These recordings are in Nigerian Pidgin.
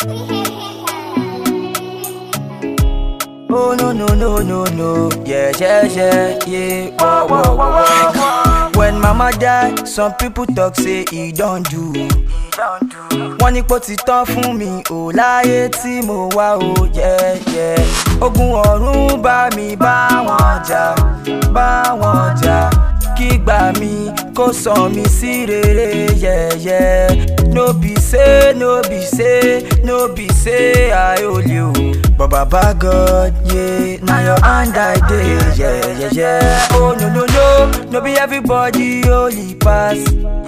Oh no no no no no, yeah yeah yeah yeah. Whoa, whoa, whoa, whoa. When mama die, some people talk say he don't do. Wọ́n ní pò ti tán fún mi ò láyé tí mo wá o yeah yeah. Ogun ọ̀run bá mi bá wọn jà, bá wọn jà. Kí gbà mí kó sàn mí sí rere yeah yeah. No be say, no be say, no be say I only o. But Baba God, yeah, now your hand I dey, yeah, yeah, yeah. Oh no no no, no be everybody holy pass.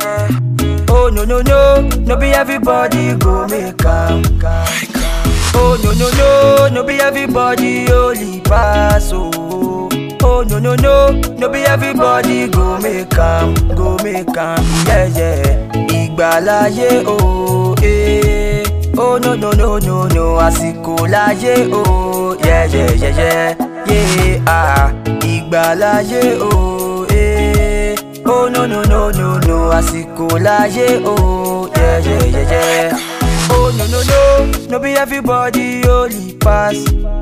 Oh no no no, no be everybody go make am. Oh no no no, no be everybody holy pass. Oh, oh no no no, no be everybody go make am, go make am. Yeah yeah, ìgbàláyé oh eh. Oh no no no no no, àsìkò láyé oh yeah yeah yeah yeah yeah ah. Ìgbàláyé oh eh. Oh no no no no no, àsìkò láyé oh yeah yeah yeah yeah. Oh no no no, no be everybody holy pass.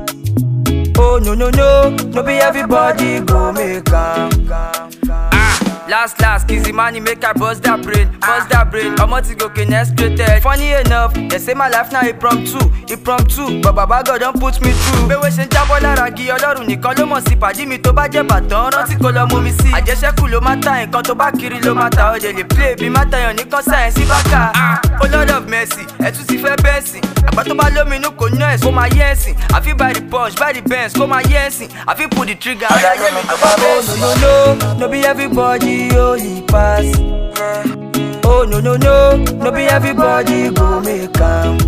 Oh no no no, no be everybody go make am. Ah, last last, kizzy money make I bust that brain, bust that brain. Omo ti gòkè next rated. Funny enough, they say my life na impromptu, impromptu. But Baba God don put me through. Bẹ́wẹ̀ ṣe ń jábọ́ lára gi ọlọ́run nìkan ló mọ̀ sí pàdí mi tó bá jẹ́ bàtàn rántí kó lọ mú mi sí. Àjẹsẹ́kù ló má ta nǹkan tó bá kiri ló má ta ọ̀dẹ̀ lè play bí má tayàn nìkan sáyẹ̀nsì bá kà. Ah, oh Lord of mercy, ẹ̀ tún ti fẹ́ bẹ́ẹ̀ sìn. Àgbà tó bá lóminú kò ná ẹ̀sìn kó máa yẹ́ ẹ̀sìn. Àfi by the punch, by the benz kó máa yẹ́ ẹ̀sìn. Àfi pull the trigger. Àlàyé mi tó bá bẹ́ẹ̀ sìn. No no no, no be everybody holy pass. Oh no no no, no be everybody go make am.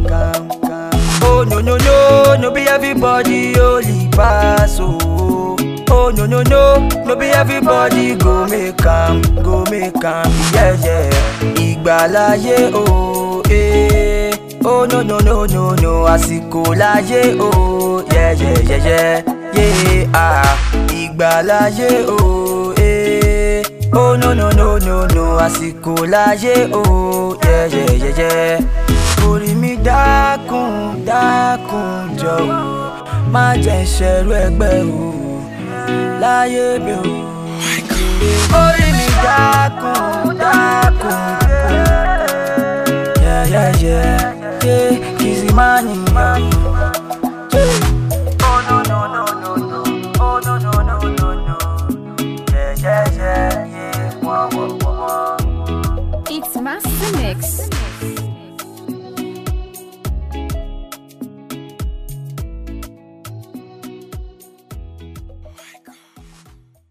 Oh no no no, no be everybody holy pass. Oh, oh no no no, no be everybody go make am, go make am. Yeah yeah, ìgbàláyé oh eh. Oh no no no no no, àsìkò láyé oh yeah yeah yeah yeah yeah ah. Ìgbàláyé oh eh. Oh no no no no no, àsìkò láyé oh yeah yeah yeah yeah. Orí mi dákun dákun jọ̀wọ́, má jẹ́ ìṣẹ̀rú ẹgbẹ́ o, láyé mi o. Orí mi dákun dákun yeah yeah yeah yeah, kìsì má nìyàn.